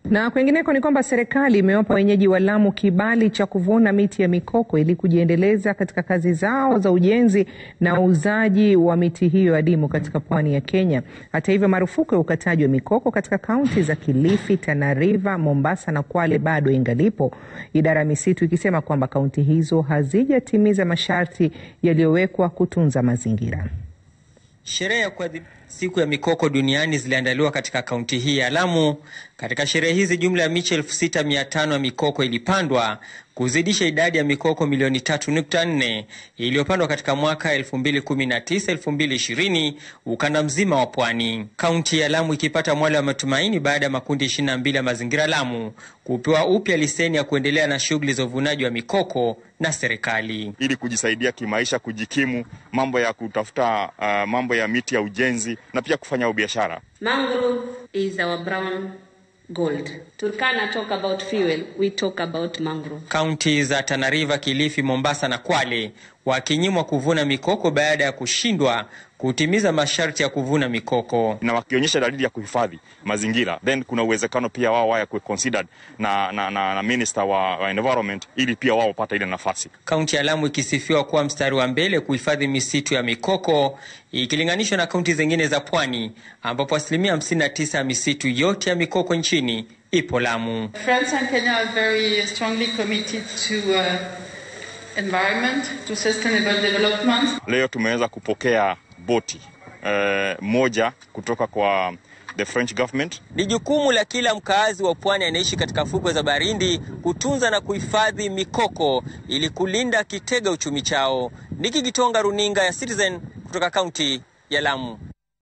Na kwengineko ni kwamba serikali imewapa wenyeji wa Lamu kibali cha kuvuna miti ya mikoko ili kujiendeleza katika kazi zao za ujenzi na uuzaji wa miti hiyo adimu katika pwani ya Kenya. Hata hivyo, marufuku ya ukataji wa mikoko katika kaunti za Kilifi, Tana River, Mombasa na Kwale bado ingalipo, idara ya misitu ikisema kwamba kaunti hizo hazijatimiza masharti yaliyowekwa kutunza mazingira. Sherehe ya kuadhimisha siku ya mikoko duniani ziliandaliwa katika kaunti hii ya Lamu. Katika sherehe hizi jumla ya miche elfu sita mia tano ya mikoko ilipandwa kuzidisha idadi ya mikoko milioni 3.4 iliyopandwa katika mwaka 2019 2020 ukanda mzima wa pwani. Kaunti ya Lamu ikipata mwale wa matumaini baada ya makundi 22 ya mazingira Lamu kupewa upya leseni ya kuendelea na shughuli za uvunaji wa mikoko na serikali ili kujisaidia kimaisha, kujikimu, mambo ya kutafuta uh, mambo ya miti ya ujenzi na pia kufanya biashara. Mangrove is our brown gold. Turkana talk about fuel, we talk about mangrove. Kaunti za Tana River, Kilifi, Mombasa na Kwale wakinyimwa kuvuna mikoko baada ya kushindwa kutimiza masharti ya kuvuna mikoko, na wakionyesha dalili ya kuhifadhi mazingira, then kuna uwezekano pia wao wawe considered na, na, na, na minister wa, wa environment ili pia wao wapata ile nafasi. Kaunti ya Lamu ikisifiwa kuwa mstari wa mbele kuhifadhi misitu ya mikoko ikilinganishwa na kaunti zingine za pwani ambapo asilimia 59 ya misitu yote ya mikoko nchini ipo Lamu. France and Kenya are very strongly committed to uh, environment, to sustainable development. Leo tumeweza kupokea boti uh, moja kutoka kwa the French government. Ni jukumu la kila mkaazi wa pwani anaishi katika fukwe za Barindi kutunza na kuhifadhi mikoko ili kulinda kitega uchumi chao. Niki Gitonga, runinga ya Citizen kutoka kaunti ya Lamu.